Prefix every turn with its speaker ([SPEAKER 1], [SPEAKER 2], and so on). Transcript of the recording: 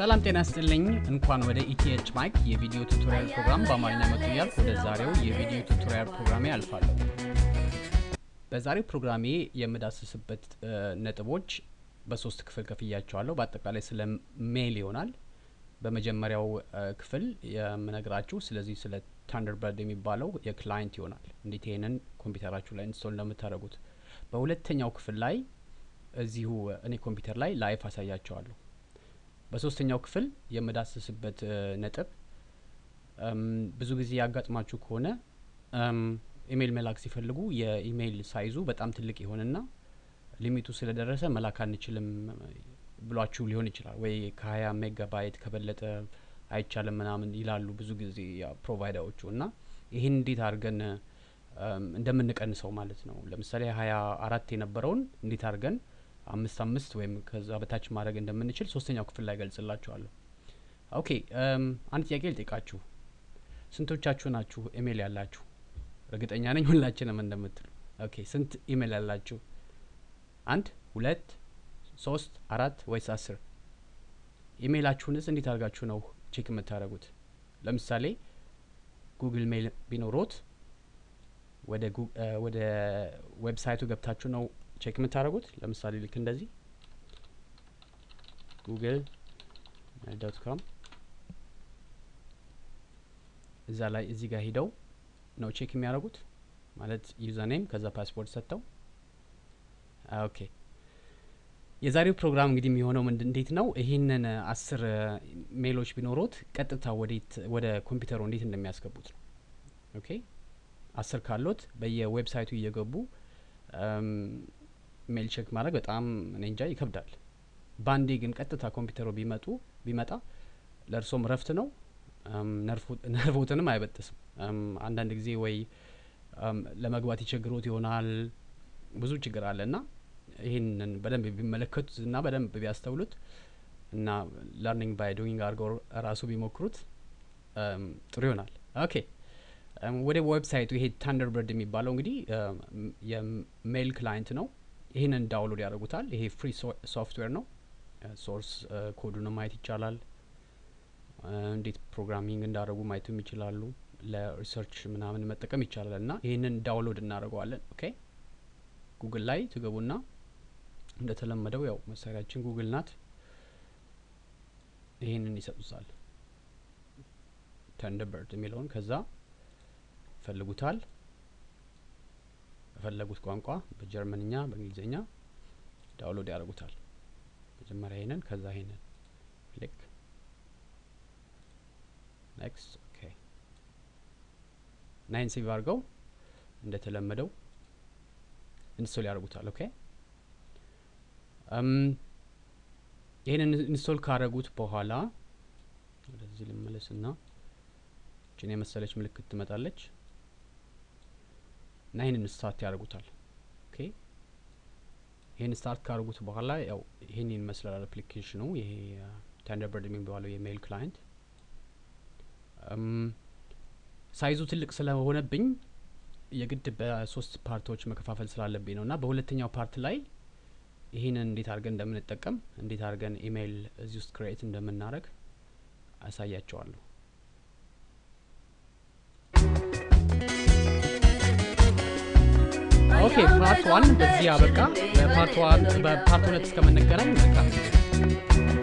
[SPEAKER 1] ሰላም ጤና ስጥልኝ። እንኳን ወደ ኢቲኤች ማይክ የቪዲዮ ቱቶሪያል ፕሮግራም በአማርኛ መጡ እያልኩ ወደ ዛሬው የቪዲዮ ቱቶሪያል ፕሮግራሜ አልፋለሁ። በዛሬው ፕሮግራሜ የምዳስስበት እ, ነጥቦች በሶስት ክፍል ከፍያቸዋለሁ። በአጠቃላይ ስለ ሜል ይሆናል። በመጀመሪያው እ, ክፍል የምነግራችሁ ስለዚህ ስለ ታንደርበርድ የሚባለው የክላይንት ይሆናል፣ እንዴት ይሄንን ኮምፒውተራችሁ ላይ ኢንስቶል እንደምታደርጉት። በሁለተኛው ክፍል ላይ እዚሁ እኔ ኮምፒውተር ላይ ላይፍ አሳያቸዋለሁ። በሶስተኛው ክፍል የምዳስስበት እ, ነጥብ እም፣ ብዙ ጊዜ ያጋጥማችሁ ከሆነ እም፣ ኢሜይል መላክ ሲፈልጉ የኢሜይል ሳይዙ በጣም ትልቅ ይሆንና ሊሚቱ ስለደረሰ መላክ አንችልም ብሏችሁ ሊሆን ይችላል። ወይ ከሀያ ሜጋባይት ከበለጠ አይቻልም ምናምን ይላሉ ብዙ ጊዜ ያው ፕሮቫይደሮቹ እና ይህን እንዴት አድርገን እም፣ እንደምንቀንሰው ማለት ነው። ለምሳሌ ሀያ አራት የነበረውን እንዴት አድርገን አምስት አምስት ወይም ከዛ በታች ማድረግ እንደምንችል ሶስተኛው ክፍል ላይ ገልጽላችኋለሁ። ኦኬ እም፣ አንድ ጥያቄ ልጠይቃችሁ። ስንቶቻችሁ ናችሁ ኢሜይል ያላችሁ? እርግጠኛ ነኝ ሁላችንም እንደምትሉ። ኦኬ ስንት ኢሜይል ያላችሁ? አንድ ሁለት ሶስት አራት ወይስ አስር? ኢሜይላችሁንስ እንዴት አድርጋችሁ ነው ቼክ የምታደርጉት? ለምሳሌ ጉግል ሜይል ቢኖሮት ወደ ጉ- እ፣ ወደ ዌብሳይቱ ገብታችሁ ነው ቼክ የምታደርጉት። ለምሳሌ ልክ እንደዚህ ጉግል ዶት ኮም እዛ ላይ እዚህ ጋር ሂደው ነው ቼክ የሚያደርጉት ማለት ዩዘር ኔም ከዛ ፓስፖርት ሰጥተው ኦኬ የዛሬው ፕሮግራም እንግዲህ የሚሆነው ምንድ እንዴት ነው ይህንን እ, አስር እ, ሜሎች ቢኖሩት ቀጥታ ወዴት ወደ ኮምፒውተሩ እንዴት እንደሚያስገቡት ነው ኦኬ አስር ካሎት በየዌብሳይቱ እየገቡ እም፣ ሜል ቼክ ማድረግ በጣም እኔ እንጃ ይከብዳል ባንዴ ግን ቀጥታ ኮምፒውተሩ ቢመጡ ቢመጣ ለእርሶም ረፍት ነው እም፣ ነርፉ- ነርቮትንም አይበጥስም እም፣ አንዳንድ ጊዜ ወይ እም፣ ለመግባት ይቸግሮት ይሆናል ብዙ ችግር አለ እና ይህንን በደንብ ቢመለከቱት እና በደንብ ቢያስተውሉት እና ለርኒንግ ባይ ዶይንግ አድርገው ራሱ ቢሞክሩት እም፣ ጥሩ ይሆናል ኦኬ እም፣ ወደ ዌብሳይቱ ይሄ ታንደርበርድ የሚባለው እንግዲህ እም፣ የሜል ክላይንት ነው ይህንን ዳውንሎድ ያደርጉታል ይሄ ፍሪ ሶፍትዌር ነው ሶርስ ኮዱን ማየት ይቻላል እ፣ እንዴት ፕሮግራሚንግ እንዳደረጉ ማየትም ይችላሉ ለሪሰርች ምናምን መጠቀም ይቻላል እና ይህንን ዳውንሎድ እናደርገዋለን ኦኬ ጉግል ላይ ትገቡና እንደተለመደው ያው መሳሪያችን ጉግል ናት ይህንን ይሰጡታል ተንደበርድ የሚለውን ከዛ ይፈልጉታል በፈለጉት ቋንቋ በጀርመንኛ በእንግሊዝኛ ዳውንሎድ ያደርጉታል መጀመሪያ ይሄንን ከዛ ይሄንን ክሊክ ኔክስት ኦኬ ናይን ሴቭ አድርገው እንደተለመደው ኢንስቶል ያደርጉታል ኦኬ እም፣ ይህንን ኢንስቶል ካደረጉት በኋላ ወደዚህ ልመለስና ችን የመሰለች ምልክት ትመጣለች እና ይህንን ስታርት ያደርጉታል ኦኬ ይህን ስታርት ካደርጉት በኋላ ያው ይህን ይመስላል አፕሊኬሽኑ ይሄ ታንደርበርድ የሚባለው የሜይል ክላይንት እም፣ ሳይዙ ትልቅ ስለሆነብኝ የግድ በሶስት ፓርቶች መከፋፈል ስላለብኝ ነው እና በሁለተኛው ፓርት ላይ ይህንን እንዴት አድርገን እንደምንጠቀም እንዴት አድርገን ኢሜይል እዚህ ውስጥ ክሬኤት እንደምናደርግ አሳያቸዋለሁ ኦኬ ፓርት ዋን በዚህ አበቃ በፓርት ዋን በፓርት ሁለት እስከምንገናኝ መልካም ጊዜ